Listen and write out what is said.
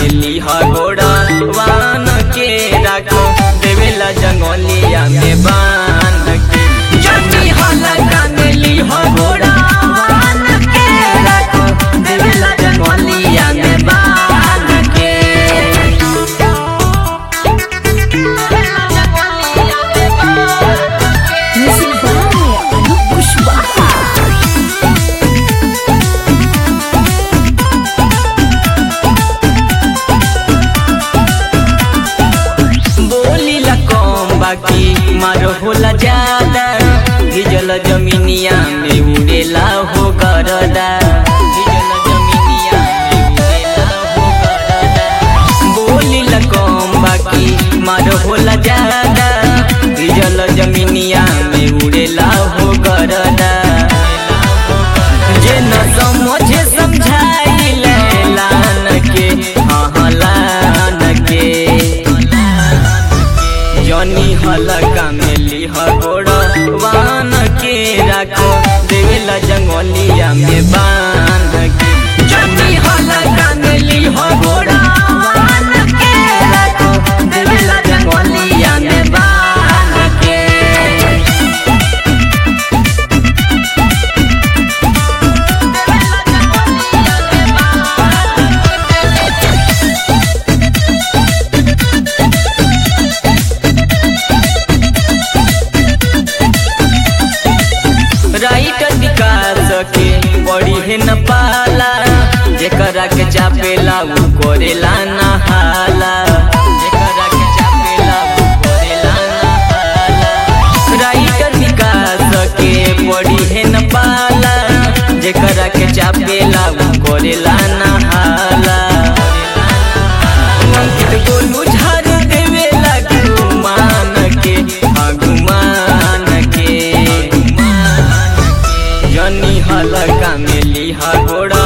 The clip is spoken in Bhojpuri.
मिली ह घोड़ा वान के राखो देवेला जंगलिया में बान के जनी हलका मिली ह घोड़ा वान के राखो देवेला जंगलिया में बान के Music by Anup Kushwaha. बोली ला कम बाकी मारो होला ज्यादा भिजल जमीनिया में उड़ेला हो गरदा भिजल जमीनिया में उड़ेला हो गरदा बोली ला कम बाकी मारो होला ज्यादा भिजल जमीनिया में उड़ेला हो गरदा जे न समझे समझाइले लान के हाँ लान के जनी हलका मेली हगोड़ वान के राखो देवेला जंगलिया में बांध के जनी हलका मेली हगोड़ वान के राखो देवेला जंगलिया में बांध के राइट विकास के बड़ी है न पाला जेकरा के चापेला उ करेला ना हाला जेकरा के चापेला उ करेला ना हाला राइट विकास के बड़ी है न पाला जेकरा के चापेला उ करेला ना हाला अंकित गोलू झाड़ देवेला गुमान के हाँ गुमान के जनी हलका मिली हा घोड़ा